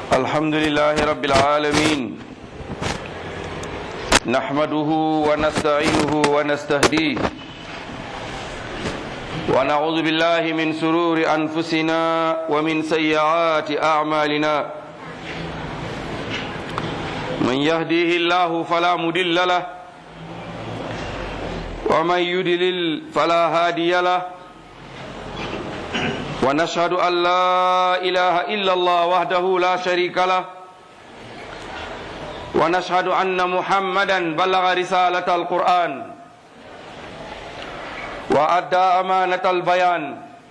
الحمد لله رب العالمين نحمده ونستعينه ونستهديه ونعوذ بالله من سرور أنفسنا ومن سيئات أعمالنا من يهديه الله فلا مدل له ومن يدلل فلا هادي له ونشهد أن لا إله إلا الله وحده لا شريك له ونشهد أن محمدا بلغ رسالة القرآن وأدى أمانة البيان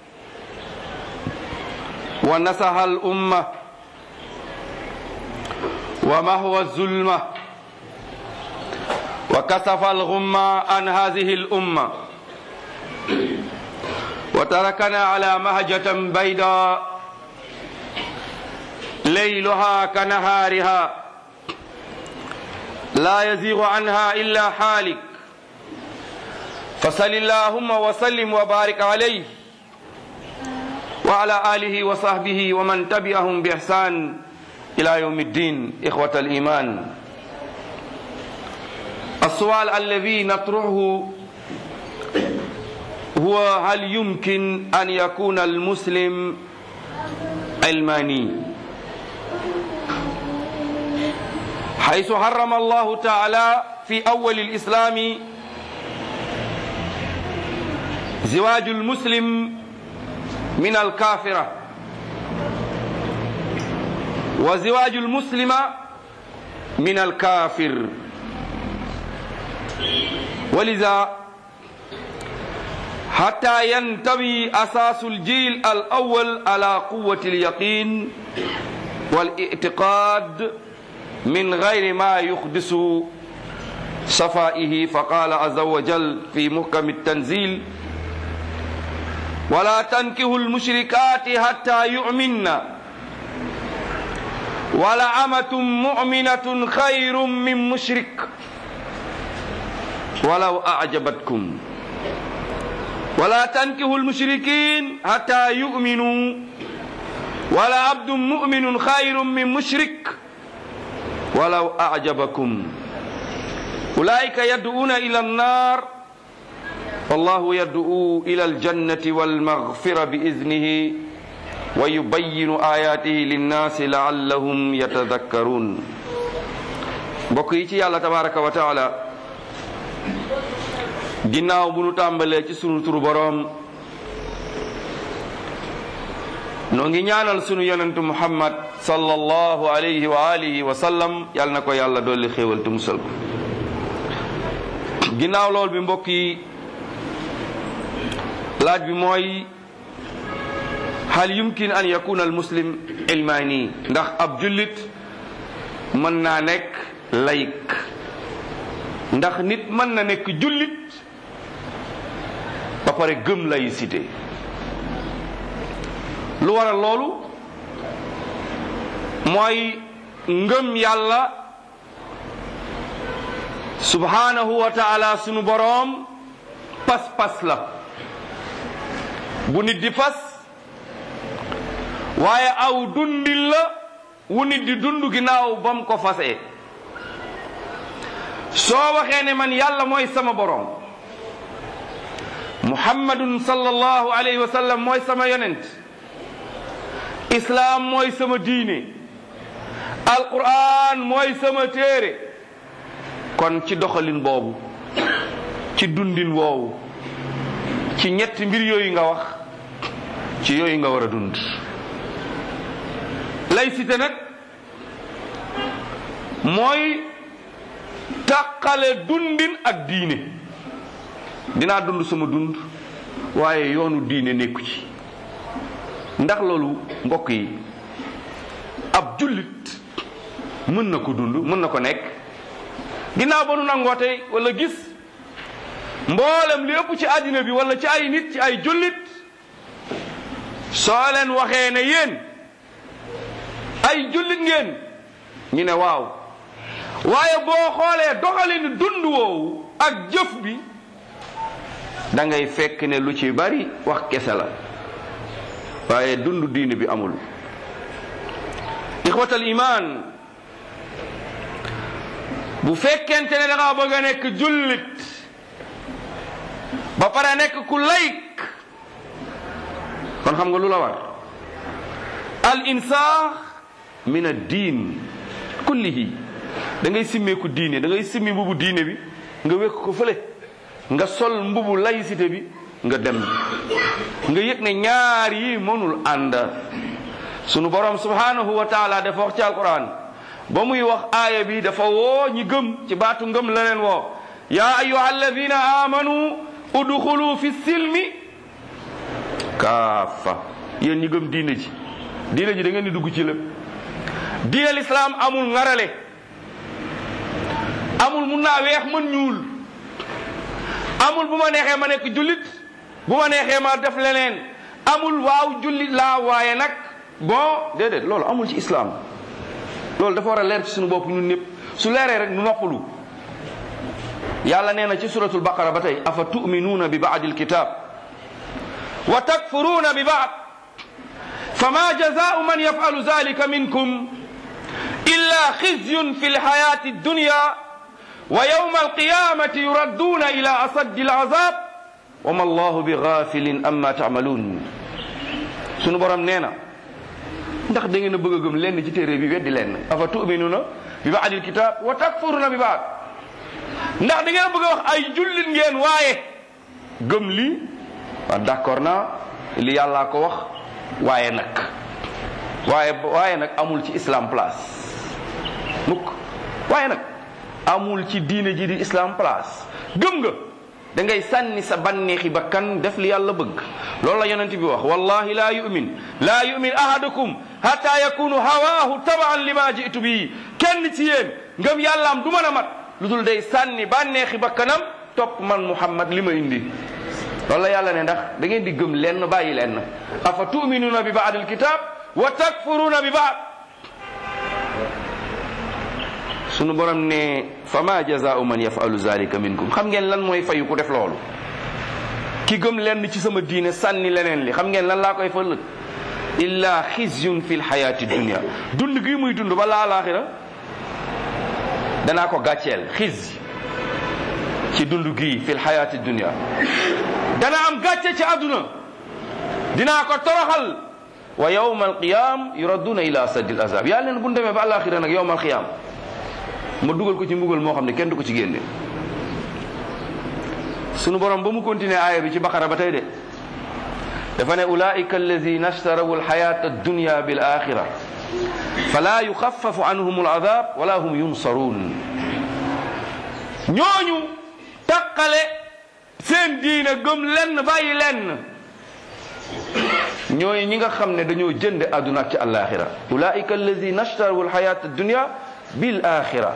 ونصح الأمة ومهوى الظلمة وكسف الغمة عن هذه الأمة وتركنا على مهجة بيضاء ليلها كنهارها لا يزيغ عنها إلا حالك فصل اللهم وسلم وبارك عليه وعلى آله وصحبه ومن تبعهم بإحسان إلى يوم الدين إخوة الإيمان السؤال الذي نطرحه هو هل يمكن أن يكون المسلم علماني حيث حرم الله تعالى في أول الإسلام زواج المسلم من الكافرة وزواج المسلم من الكافر ولذا حتى ينتوي أساس الجيل الأول على قوة اليقين والاعتقاد من غير ما يحدث صفائه فقال عز وجل في محكم التنزيل ولا تنكه المشركات حتى يؤمن ولعمة مؤمنة خير من مشرك ولو أعجبتكم ولا تنكه المشركين حتى يؤمنوا ولا عبد مؤمن خير من مشرك ولو أعجبكم أولئك يدعون إلى النار والله يدعو إلى الجنة والمغفرة بإذنه ويبين آياته للناس لعلهم يتذكرون بقيتي الله تبارك وتعالى ginnaaw bu nu tàmbalee ci sunu turu boroom noo ngi ñaanal sunu yonentu muhammad sallallahu alayhi wa alihi wa sallam yal na ko yàlla dolli xéewal te musal ko ginnaaw lool bi mbokk yi laaj bi mooy hal yumkin an yakuna al muslim ilmaani ndax ab jullit mën naa nekk layik ndax nit mën na nekk jullit ba pare gëm laïcité lu waral loolu mooy ngëm yàlla subhanahu wa taala sunu boroom pas-pas la bu nit di fas waaye aw dundin la wu nit di dund ginnaaw ba mu ko fasee soo waxee ne man yàlla mooy sama boroom muhammadun sallallahu alayhi wa sallam mooy sama yonent islaam mooy sama diine alquran mooy sama téere kon ci doxalin boobu ci dundin woowu ci ñetti mbir yooyu nga wax ci yooyu nga war a dund laïcité nag mooy tàqale dundin ak diine dinaa dund sama dund waaye yoonu diine nekku ci ndax loolu mbokk yi ab jullit mën na ko dund mën na ko nekk ginnaaw ba nu nangoo tey wala gis mboolem li ëpp ci àddina bi wala ci ay nit ci ay jullit soo leen waxee ne yéen ay jullit ngeen ñu ne waaw waaye boo xoolee doxalin dund woowu ak jëf bi da ngay fekk ne lu ci bari wax kese la waaye dund diine bi amul ixwatal iman bu fekkente ne da ngaa bëgg a nekk jullit ba pare nekk ku layk kon xam nga lu la war al insaax min ad diin kullihi da ngay simmeeku diine da ngay simmi mbubu diine bi nga wékk ko fële nga sol mbubu laïcité bi nga dem nga yëg ne ñaar yi mënul ànd sunu borom subhanahu wa taala dafa wax ci alquran ba muy wax aaya bi dafa woo ñi gëm ci baatu ngëm la leen woo yaa ayuha alladina amanu udxulu fi silmi kaafa yéen ñi gëm diine ji diine ji da ngeen di dugg ci lépp diine lislaam amul ngarale amul mun naa weex mën ñuul amul bu ma neexee ma nekk jullit bu ma neexee ma def leneen amul waaw jullit laa waaye nag bon déedéet loolu amul ci islam loolu dafa war a leer ci suñu bopp ñun ñëpp su leeree rek nu noppalu yàlla nee na ci suratul baqara ba tey afa tuminuuna bi baadi alkitab wa takfuruuna bi baad fama jazaau man yafalu zalika minkum illa xizyun fi lxayati addunya wa yawma alqiyamati yuradduuna ila asaddi alazab wa ma allahu bi gafilin amma taamaluun sunu borom nee na ndax da ngeen a bëgg a gëm lenn ci téere bi weddi lenn afa tuminuna bi baadil kitab wa takfuruna bi baad ndax da ngeen a bëgg a wax ay jullit ngeen waaye gëm lii waaw d'accord naa li yàllaa ko wax waaye nag waaye waaye nag amul ci islam place mukk waaye nag amul ci diine ji di islam place gëm nga da ngay sànni sa banneexi bakkan def li yàlla bëgg loolu la yonent bi wax wallahi laa yumin laa yumin ahadukum hatta yakunu hawaahu tabaan lima jitu bii kenn ci yéen ngëm yàllaam du mën a mat lu dul day sànni bànneexi bakkanam topp man muhammad li ma indi loolu la yàlla ne ndax da ngeen di gëm lenn bàyyi lenn afa tuminuuna bi baad alkitab wa takfuruuna bi baad sunu borom ne fama jazaau man yafalu zalika minkum xam ngeen lan mooy fayu ku def loolu ki gëm lenn ci sama diine sànni leneen li xam ngeen lan laa koy fëllëg illa xizyun fi lxayaati dunia dund gi muy dund ba laalaaxira danaa ko gàcceel xiz ci dund gii fi lxayaati dunia dana am gàcce ci àdduna dinaa ko toroxal wa yawma alqiyam yuradduuna ila asaddi l azab yàlla leen bu ñu demee ba àllaaxira nag yawma alqiyam ma dugal ko ci mbugal moo xam ne kenn du ko ci génne sunu borom ba mu continuer aaya bi ci baqara ba tey de dafa ne ulaika alladina ashtaraw alxayata addunya bil axira fala yuxafafu anhum aladab wala hum yunsarun ñooñu taqale seen diine gëm lenn bàyyi lenn ñooñu ñi nga xam ne dañoo jënd àdduna ak ci alaxira ulaika alladina ashtaraw alxayata addunya bil axira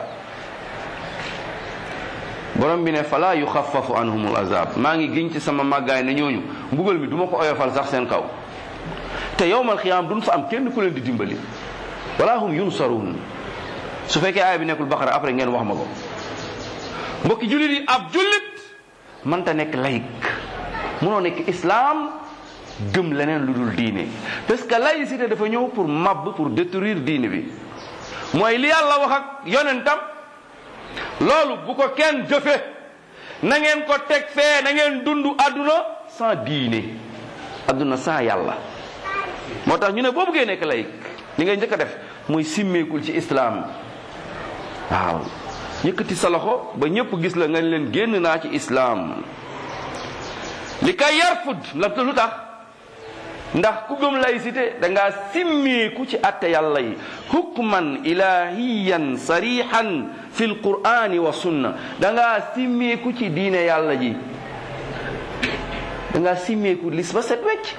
borom bi ne fala yuxafafu anhum al azab maa ngi giñ ci sama màggaay ne ñooñu mbugal mi du ma ko oyofal sax seen kaw te yowmal xiyaam duñ fa am kenn ku leen di dimbali wala hum yunsarun su fekkee aaya bi nekkul baqara après ngeen wax ma ko mbokki jullit yi ab jullit mënta nekk laïc mënoo nekk islam gëm leneen lu dul diine parce que laïcité dafa ñëw pour màbb pour détruire diine bi mooy li yàlla wax ak yonentam loolu bu ko kenn jëfe na ngeen ko teg fee na ngeen dund àdduna sans diine àdduna sans yàlla moo tax ñu ne boo bëggee nekk laïc li ngay njëkk a def mooy simmeekul ci islam waaw yëkkati sa loxo ba ñëpp gis la nga leen génn naa ci islam li kay yarfud la lu tax ndax ku gëm laïcité da ngaa simmeeku ci atte yàlla yi hukman ilahiyan sarihan fi lqurani wa sunna da ngaa simmeeku ci diine yàlla ji da ngaa simmeeku lis ba set wecc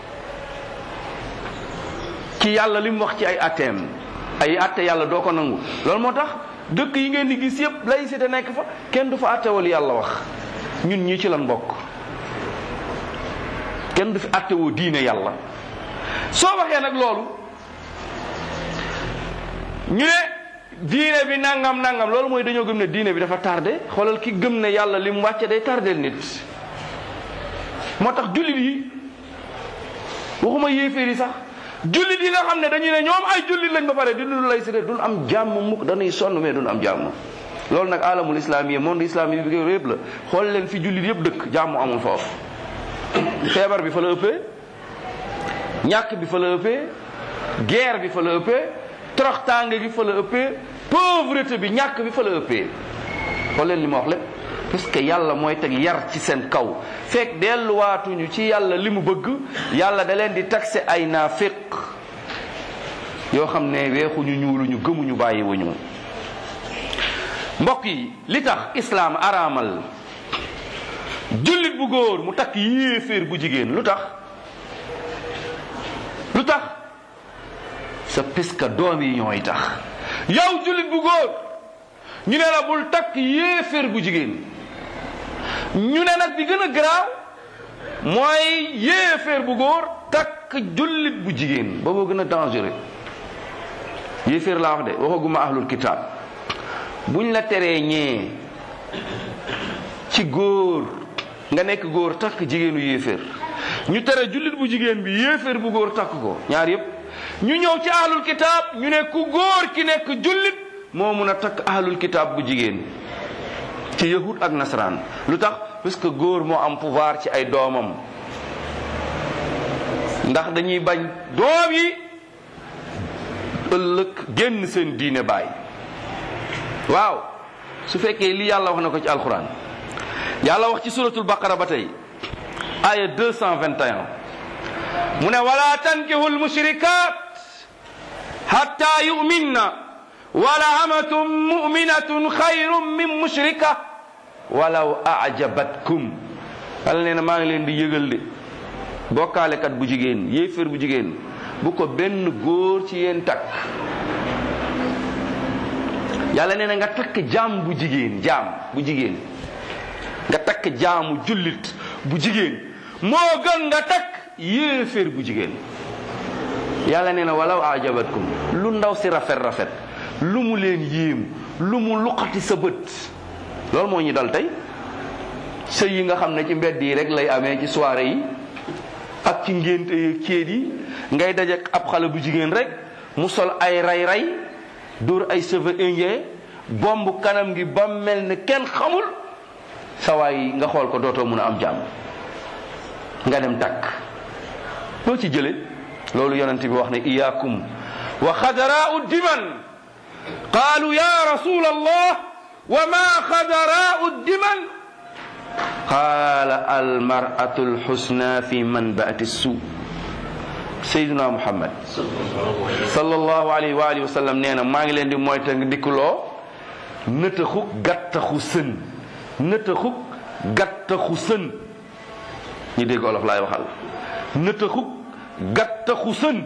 ci yàlla li mu wax ci ay atteem ay atte yàlla doo ko nangu loolu moo tax dëkk yi ngeen di gis yépp laïcité nekk fa kenn du fa attewal yàlla wax ñun ñii ci lan bokk kenn du fi attewoo diine yàlla soo waxee nag loolu ñu ne diine bi nangam nangam loolu mooy dañoo gëm ne diine bi dafa tardé xoolal ki gëm ne yàlla li mu wàcce day tardeel nit moo tax jullit yi waxuma yéeféer yi sax jullit yi nga xam ne dañu ne ñoom ay jullit lañ ba pare di dund lay sité duñ am jàmm mukk dañuy sonn mais duñ am jàmm loolu nag alamul islam yi monde islamique bi yëpp la xool leen fi jullit yëpp dëkk jàmm amul foofu feebar bi fa la ëppee ñàkk bi fa la ëppee guerre bi fa la ëppee toroxtaange gi fa la ëppee pauvreté bi ñàkk bi fa la ëppee xool leen li ma wax lépp parce que yàlla mooy teg yar ci seen kaw fekk delluwaatuñu ci yàlla li mu bëgg yàlla da leen di taxe ay naafiq yoo xam ne weexuñu ñuuluñu gëmuñu bàyyiwuñu mbokk yi li tax islaam araamal jullit bu góor mu takk yéeféer bu jigéen lu tax lu tax sa piska doom yi ñooy tax yow jullit bu góor ñu ne la bul takk yéeféer bu jigéen ñu ne nag bi gën a garaaw mooy yéeféer bu góor takk jullit bu jigéen booboo gën a dangereux yéeféer laa wax de waxaguma ahlul kitaab buñ la teree ñee ci góor nga nekk góor takk jigéenu yéeféer ñu tere jullit bu jigéen bi yéeféer bu góor takk ko ñaar yépp ñu ñëw ci ahlul kitaab ñu ne ku góor ki nekk jullit moo mun a takk ahlul kitaab bu jigéen ci yahud ak nasaraan lu tax parce que góor moo am pouvoir ci ay doomam ndax dañuy bañ doom yi ëllëg génn seen diine baay waaw su fekkee li yàlla wax na ko ci alquran yàlla wax ci suratul baqara ba tey aya 221 mu ne wala tankihu lmushrikat hatta yuminna wala amatun muminatun xayrun min mushrika walaw ajabatkum yàlla nee na maa ngi leen di yëgal de bokkaalekat bu jigéen yéeféer bu jigéen bu ko benn góor ci yéen takk yàlla nee na nga takk jaam bu jigéen jaam bu jigéen nga takk jaamu jullit bu jigéen moo gën nga takk yéeféer bu jigéen yàlla nee na walaw ajabatkum lu ndaw si rafet rafet lu mu leen yéem lu mu luqati sa bët loolu moo ñu dal tey sëy yi nga xam ne ci mbedd yi rek lay amee ci soirée yi ak ci ngénte yi céet yi ngay dajek ab xale bu jigéen rek mu sol ay ray-ray dóor ay cheveux indien bomb kanam gi ba mel ne kenn xamul sawaay nga xool ko dootoo mun a am jàmm nga dem takk loo ci jële loolu yonent bi wax ne iyaakum wa xadaraau diman qaalu ya rasul allah wa ma xadaraau diman qaala almaratu alxusna fi manbaati suu sayduna muhammad sallallahu alayhi wa alihi wa sallam nee na maa ngi leen di moyta dikkuloo nëtaxuk gàttaxu sën nëtaxuk gàttaxu sën ñi dégg olof laay waxal nëtaxuk gàttaxu sën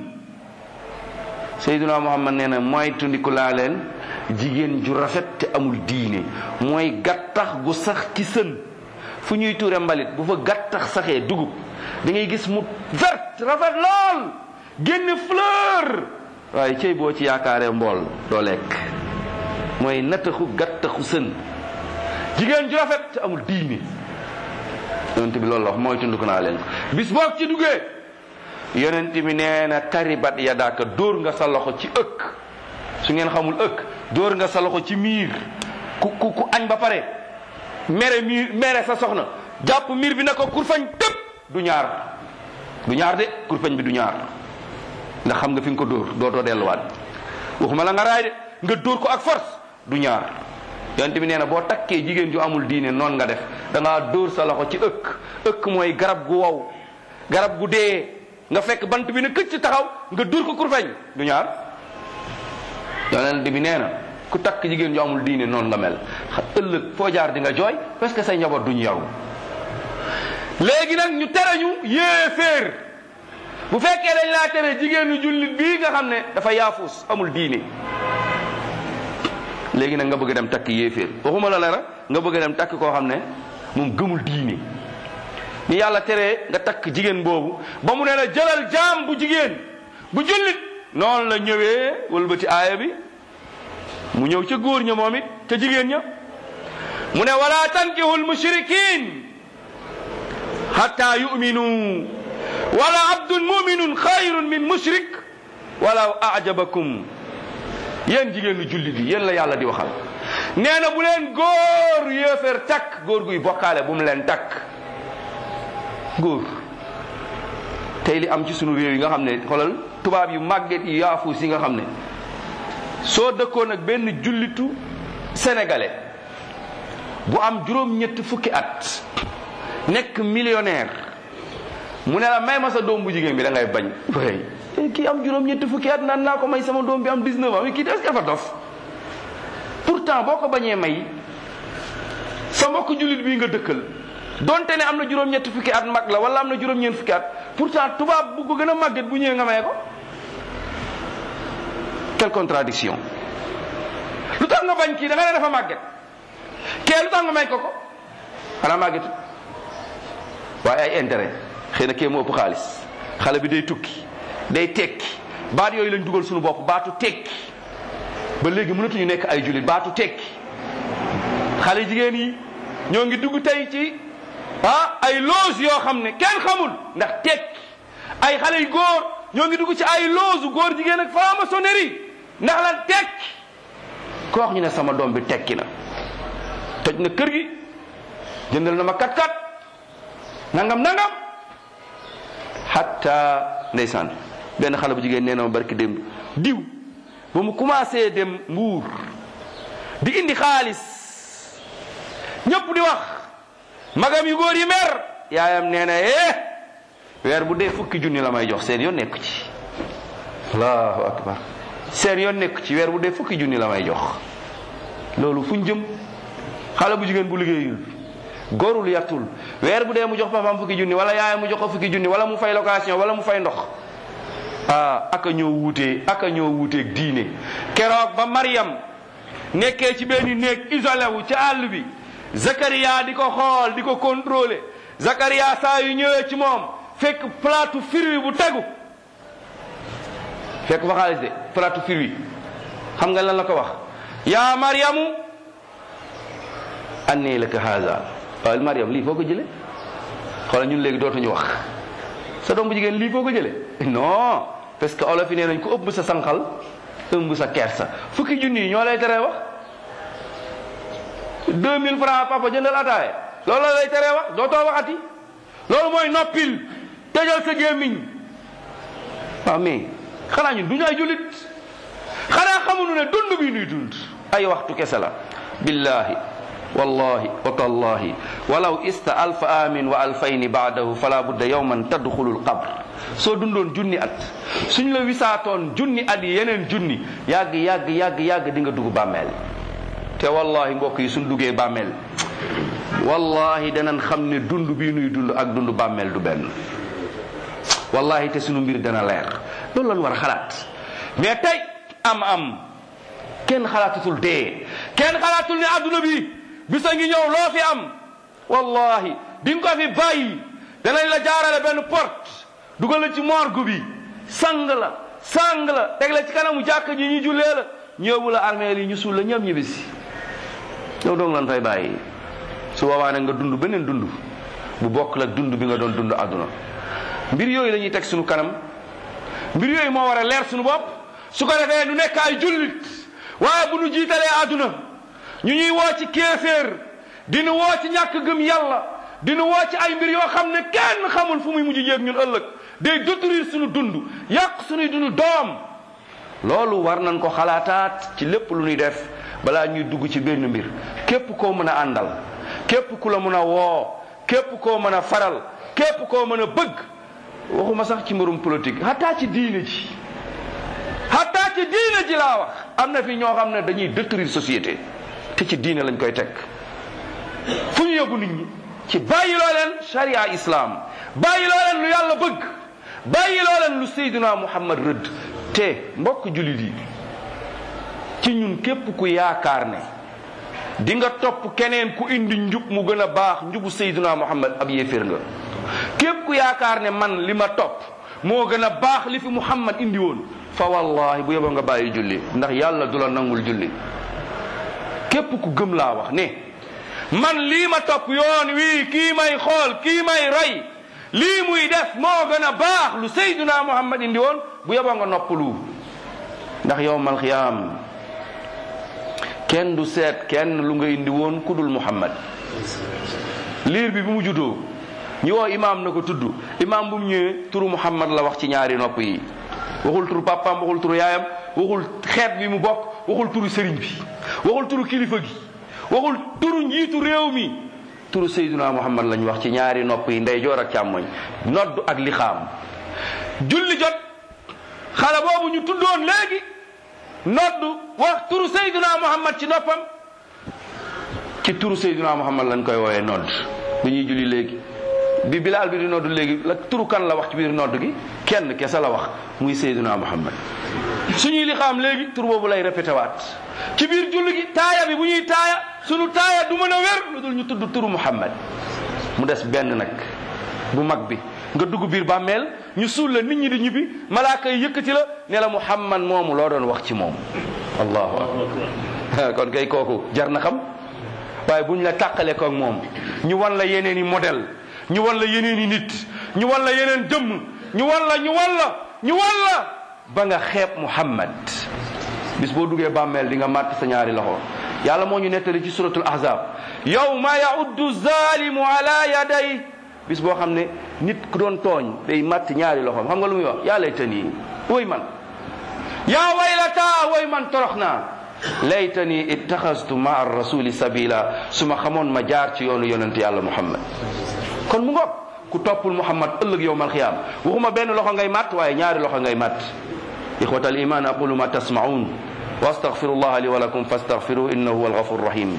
sayduna muhammad nee na moytu ndiku laa leen jigéen ju rafet te amul diine mooy gàttax gu sax ci sën fu ñuy tuure mbalit bu fa gàttax saxee dugub da ngay gis mu vert rafet lool génn fleur waaye cey boo ci yaakaaree mbool doo lekk mooy nataxu gàttaxu sën jigéen ju rafet te amul diine yonent bi loolu la wax mooy tund ko naa leen bis boog ci duggee yonent bi nee na taribat yadaaka dóor nga sa loxo ci ëkk su ngeen xamul ëkk dóor nga sa loxo ci miir ku ku ku añ ba pare mere miir mere sa soxna jàpp miir bi na ko kurfañ tëpp du ñaar du ñaar de kurfañ bi du ñaar ndax xam nga fi nga ko dóor dootoo delluwaat waxuma la nga raay de nga dóor ko ak force du ñaar yonent bi nee na boo takkee jigéen ju amul diine noonu nga def da ngaa dóor sa loxo ci ëkk ëkk mooy garab gu wow garab gu dee nga fekk bant bi ne këcc taxaw nga dóor ko kurfañ du ñaar yonent bi nee na ku takk jigéen ju amul diine noonu nga mel xa ëllëg foo jaar di nga jooy parce que say njaboot duñu yaru léegi nag ñu tere ñu yéeféer bu fekkee dañ laa tere jigéenu jullit bii nga xam ne dafa yaafus amul diine léegi nag nga bëgg dem takk yéeféer waxuma la la nga bëgg dem takk koo xam ne moom gëmul diine ni yàlla teree nga takk jigéen boobu ba mu ne la jëlal jaam bu jigéen bu jullit noonu la ñëwee wëlbati aaya bi mu ñëw ca góor ña moom it ca jigéen ña mu ne wala tankihu lmushrikin hatta yuminu wala abdun muminun xayrun min mushrik walaw ajabakum yéen jigéenu jullit yi yéen la yàlla di waxal nee na bu leen góor yéeféer takk góor guy bokkaale bu mu leen takk góor tey li am ci sunu réew yi nga xam ne xoolal tubaab yu màgget yu yaafuus yi nga xam ne soo dëkkoon ak benn jullitu sénégalais bu am juróom-ñetti fukki at nekk millionnaire mu ne la may ma sa doom bu jigéen bi da ngay bañ way kii am juróom-ñetti fukki at naan naa ko may sama doom bi am 19 ans kii est-ce que dafa dof pourtant boo ko bañee may sa mbokk jullit bii nga dëkkal donte ne am na juróom-ñetti fukki at mag la wala am na juróom-ñeent fukki at pourtant tubaab bu ko gën a màgget bu ñëwee nga may ko quelle contradiction lu tax nga bañ kii da nga ne dafa màgget kee lu tax nga may ko ko xanaa màggetu waaye ay intérêt xëy na kee moo ëpp xaalis xale bi day tukki day tekki baat yooyu lañ dugal suñu bopp baatu tekki ba léegi mënatuñu nekk ay jullit baatu tekki xale jigéen yi ñoo ngi dugg tey ci ah ay loge yoo xam ne kenn xamul ndax tekki ay xale yu góor ñoo ngi dugg ci ay loge góor jigéen ak franc-maçonnerie ndax lan tekki ko wax ñu ne sama doom bi tekki na toj na kër gi jëndal na ma kat-kat nangam nangam hatta ndeysaan benn xale bu jigéen nee na ma barki démb diw ba mu commencé dem mbuur di indi xaalis ñëpp di wax magam yu góor yi mer yaayam nee na eh weer bu dee fukki junni la may jox seen yoon nekk ci allahu akbar seen yoon nekk ci weer bu dee fukki junni la may jox loolu fuñ jëm xale bu jigéen bu liggéeyul góorul yattul weer bu dee mu jox papaam fukki junni wala yaayam mu jox ko fukki junni wala mu fay location wala mu fay ndox ah aka ñoo wuutee aka ñoo wuuteeg diine keroog ba Mariam nekkee ci benn néeg isolé wu ci àll bi Zakaria di ko xool di ko contrôler Zakaria saa yu ñëwee ci moom fekk plateau fruit bu tegu fekk fa xaalis de plateau fruit xam nga lan la ko wax yaa Mariamu annee laka haza waaw Mariam lii foo ko jële xoolal ñun léegi dootuñu wax sa doom bu jigéen lii foo ko jële non parce que olof yi nee nañ ko ëbb sa sanqal ëmb sa kersa fukki junni yi ñoo lay teree wax 2000 francs papa jëndal ataaye loolu la lay teree wax dootoo waxati loolu mooy noppil tëjal sa gémmiñ waaw mais xanaa ñun duñu ay jullit xanaa xamuñu ne dund bi nuy dund ay waxtu kese la billahi wallahi wa tallahi walaw ista alfa amin wa alfayni baadahu fala budda yawman tadxulu lqabr soo dundoon junni at suñ la wisaatoon junni at yi yeneen junni yàgg yàgg yàgg yàgg di nga dugg bàmmeel te wallahi mbokk yi suñ duggee bàmmeel wallahi danañ xam ne dund bii nuy dund ak dund bàmmeel du benn wallahi te sunu mbir dana leer loolu lañ war a xalaat mais tey am am kenn xalaatatul dee kenn xalaatul ne adduna bi bisa ngi ñëw loo fi am wallahi di nga ko fi bàyyi danañ la jaarale benn porte dugal la ci morgue bi sang la sang la teg la ci kanamu jàkk ji ñu jullee la ñëwu la armée yi ñu suul la ñëpp ñibbisi yow doong lan fay bàyyi su boobaa nag nga dund beneen dund bu bokk la dund bi nga doon dund àdduna mbir yooyu la ñuy teg suñu kanam mbir yooyu moo war a leer suñu bopp su ko defee nu nekk ay jullit waaye bu nu jiitalee àdduna ñu ñuy woo ci kéeféer di nu woo ci ñàkk gëm yàlla di nu woo ci ay mbir yoo xam ne kenn xamul fu muy mujj yéeg ñun ëllëg day détruire suñu dund yàq suñuy dund doom loolu war nañ ko xalaataat ci lépp lu ñuy def balaa ñuy dugg ci benn mbir képp koo mën a àndal képp ku la mën a woo képp koo mën a faral képp koo mën a bëgg waxuma sax ci mbirum politique xataa ci diine ji xataa ci diine ji laa wax am na fi ñoo xam ne dañuy détruire société te ci diine lañ koy teg fu ñu yóbbu nit ñi ci bàyyi loo leen sharia islam bàyyi loo leen lu yàlla bëgg bàyyi loo leen lu Seydina Muhammad rëdd te mbokk jullit yi ci ñun képp ku yaakaar ne di nga topp keneen ku indi njub mu gën a baax njubu Seydina Muhammad ab yéeféer nga képp ku yaakaar ne man li ma topp moo gën a baax li fi Muhammad indi woon fa wallahi bu yeboo nga bàyyi julli ndax yàlla du la nangul julli képp ku gëm laa wax ne man lii ma topp yoon wii kii may xool kii may rey lii muy def moo gën a baax lu Seydina Muhammad indi woon bu yeboo nga noppalu ndax yowmal xiyaam kenn du seet kenn lu nga indi woon ku dul muhammad liir bi bi mu juddoo ñu woo imaam na ko tudd imaam bu mu ñëwee turu muhammad la wax ci ñaari nopp yi waxul turu papaam waxul turu yaayam waxul xeet bi mu bokk waxul turu sëriñ bi waxul turu kilifa gi waxul turu njiitu réew mi turu sayduna muhammad lañ wax ci ñaari nopp yi ndeyjoor ak càmmoñ nodd ak lixaam julli jot xale boobu ñu tuddoon léegi nodd wax turu sayduna muhammad ci noppam ci turu sayduna muhammad lañ koy woowee nodd bi ñuy julli léegi bi bilaal bi di nodd léegi la turu kan la wax ci biir nodd gi kenn kese la wax muy sayduna muhammad suñuy lixaam léegi tur boobu lay répété waat ci biir julli gi taaya bi bu ñuy taaya suñu taaya du mën a wér lu dul ñu tudd turu muhammad mu des benn nag bu mag bi nga dugg biir bàmmeel ñu suul la nit ñi di ñibbi malaaka yi yëkkati la ne la muhammad moomu loo doon wax ci moom allahu akbar kon kay kooku jar na xam waaye buñ la tàqale ko ak moom ñu wan la yeneen i modèle ñu wan la yeneen i nit ñu wan la yeneen jëmm ñu wan la ñu wan la ñu wan la ba nga xeeb muhammad bis boo duggee bàmmeel di nga màtt sa ñaari loxo yàlla moo ñu nettali ci suratul ahzab yawma yauddu zalimu ala yaday bis boo xam ne nit ku doon tooñ day màtt ñaari loxoom xam nga lu muy wax yaa laytani woy man yaa waylata woy man torox naa laytani ittaxastu maa rasuli sabila su ma xamoon ma jaar ci yoonu yonent yàlla muhammad kon mu ngoog ku toppul muhammad ëllëg yowmal xiyaam waxuma benn loxo ngay màtt waaye ñaari loxo ngay màtt ixwat al iman aqulu ma tasmaun wa astaghfiru allah li wa lakum fastaghfiruhu innahu huwa alghafur rahim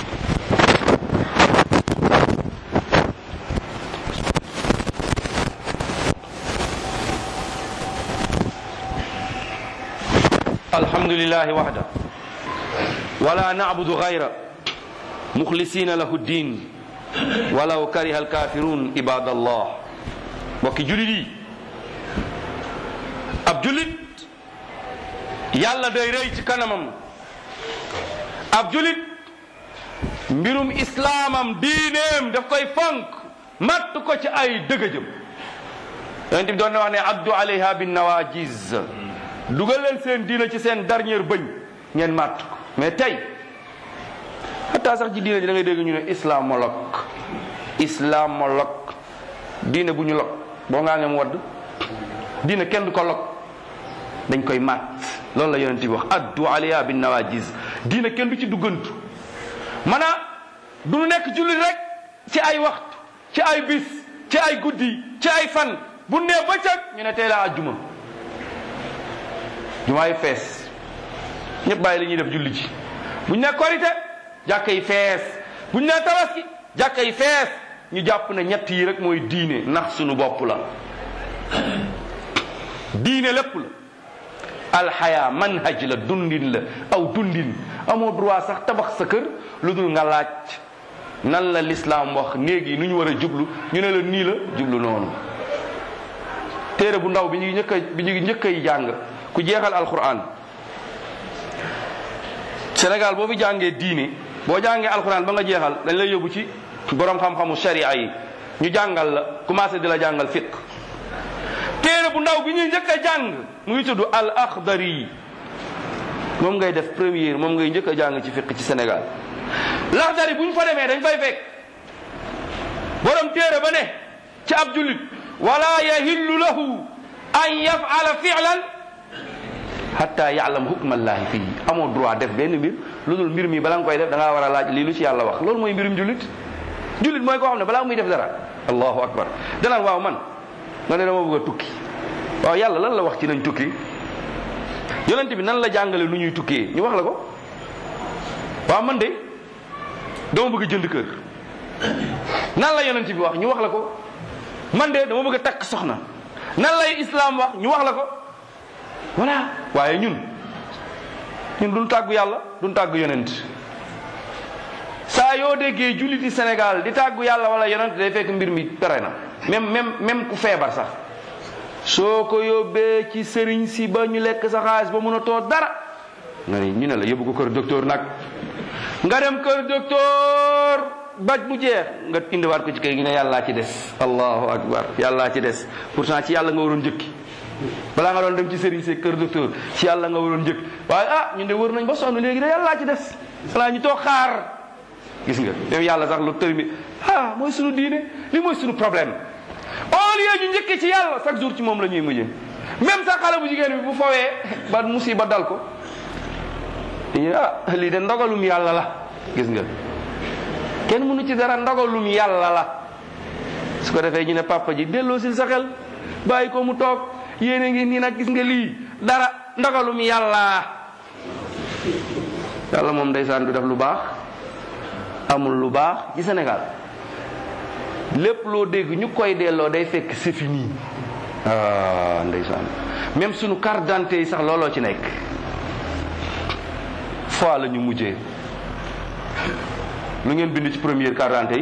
الحمد لله وحده ولا نعبد غيره مخلصين له الدين ولو كره الكافرون عباد الله mbokki julit yi ab julit yàlla day rëy ci kanamam ab julit mbirum islaamam diineem daf koy fonk matt ko ci ay dëgëjëm yonent bi doon na wax ne addu alayha bin nawajiz dugal leen seen diina ci seen dernier bëñ ngeen màtt ko mais tey xataa sax ci diina ji da ngay dégg ñu ne islamologue islamologue diine bu ñu log boo ngaa ngem wadd diine kenn du ko log dañ koy màtt loolu la yonent bi wax addu alayha bin nawajiz diine kenn du ci duggantu maanaa du nekk jullit rek ci ay waxtu ci ay bis ci ay guddi ci ay fan bu nee bëccëg ñu ne tey la àjjuma jumaa yi fees ñëpp bàyyi li ñuy def julli ci buñ ne korite jàkka yi fees buñ ne tabaski jàkka yi fees ñu jàpp ne ñett yi rek mooy diine ndax sunu bopp la diine lépp la alxaya manhaj la dundin la aw dundin amoo droit sax tabax sa kër lu dul nga laaj nan la lislaam wax néeg yi nu ñu war a jublu ñu ne la nii la jublu noonu téere bu ndaw bi ñu njëkk a bi ñu njëkk a jàng ku jeexal alquran Sénégal boo fi jàngee diine boo jàngee alquran ba nga jeexal dañ lay yóbbu ci borom xam-xamu sharia yi ñu jàngal la commencé di la jàngal fiq téere bu ndaw bi ñuy njëkk a jàng mu ngi tudd al akhdari moom ngay def première moom ngay njëkk a jàng ci fiq ci Sénégal lakhdari bu ñu fa demee dañ fay fekk borom téere ba ne ci ab jullit wala yahillu lahu an yafala fi'lan hatta ya'lam hukma allahi fii amoo droit def benn mbir lu dul mbir mi bala nga koy def da ngaa war a laaj lii lu ci yàlla wax loolu mooy mbirum jullit jullit mooy koo xam ne balaa muy def dara allahu akbar danaan waaw man nga ne dama bëgg a tukki waaw yàlla lan la wax ci nañ tukki yonent bi nan la jàngale nu ñuy tukkee ñu wax la ko waaw man de dama bëgg a jënd kër nan la yonent bi wax ñu wax la ko man de dama bëgg a takk soxna nan lay islam wax ñu wax la ko voilà waaye ñun ñun duñ tàggu yàlla duñ tàggu yonent saa yoo déggee julliti Sénégal di tàggu yàlla wala yonent day fekk mbir mi pere na même même même ku feebar sax soo ko yóbbee ci sëriñ si ba ñu lekk sa xaalis ba mun a too dara nga ni ñu ne la yóbbu ko kër docteur nag nga dem kër docteur baj bu jeex nga indiwaat ko ci kër gi ne yàllaa ci des allahu akbar yàllaa ci des pourtant ci yàlla nga waroon njëkki balaa nga doon dem ci sëriñ see kër docteur ci yàlla nga waroon njëkk waaye ah ñun de wër nañ ba sonn léegi de yàllaa ci des xanaa ñu toog xaar gis nga yow yàlla sax lu tër mi ah mooy sunu diine li mooy sunu problème au lieu ñu njëkkee ci yàlla chaque jour ci moom la ñuy mujjee même sax xale bu jigéen bi bu fowee ba musiba dal ko dañuy ah lii de ndogalum yàlla la gis nga kenn mënu ci dara ndogalum yàlla la su ko defee ñu ne papa ji delloo sil sa xel bàyyi ko mu toog yéene ngi nii nag gis nga lii dara ndogalum yàlla yàlla moom ndeysaan du def lu baax amul lu baax ci Sénégal lépp loo dégg ñu koy delloo day fekk c'est fini ah ndeysaan même sunu carte d'identité yi sax looloo ci nekk fois la ñu mujjee lu ngeen bind ci première carte d'identité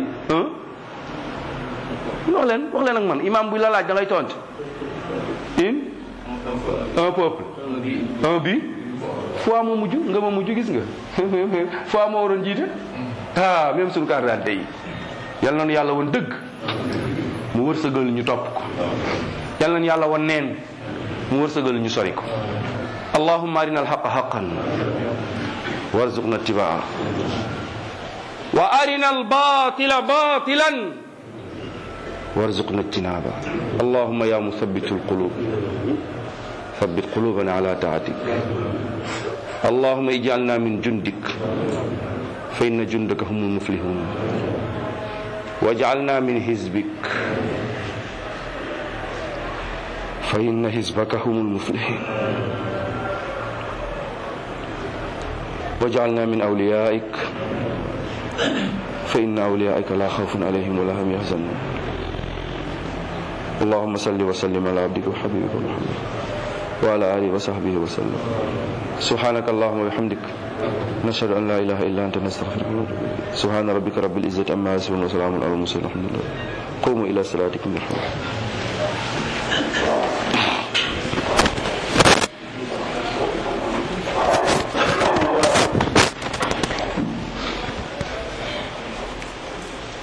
yi wax leen wax leen ak man imam bu la laaj da ngay tontu une un peuple un bi fois moo mujj nga ma mujj gis nga fois moo waroon jiite ah même suñu carte d'identité yi yal nañu yàlla woon dëgg mu wërsëgal ñu topp ko yal nañu yàlla woon neen mu wërsëgal ñu sori ko allahumma arina alhaqa haqan warzuqna ittibaa wa arina albatila batilan warzuqna ijtinaba allahumma ya muthabitu alqulub ثبت قلوبنا على طاعتك اللهم اجعلنا من جندك فإن جندك هم المفلحون واجعلنا من حزبك فإن حزبك هم المفلحين واجعلنا من أوليائك فإن أوليائك لا خوف عليهم ولا هم يحزنون اللهم صل وسلم على عبدك وحبيبك محمد وعلى آله وصحبه وسلم سبحانك اللهم وبحمدك نشهد أن لا إله إلا أنت نستغفرك ونتوب إليك سبحان ربك رب العزة عما يصفون وسلام على المرسلين الحمد لله قوموا إلى صلاتكم يرحمكم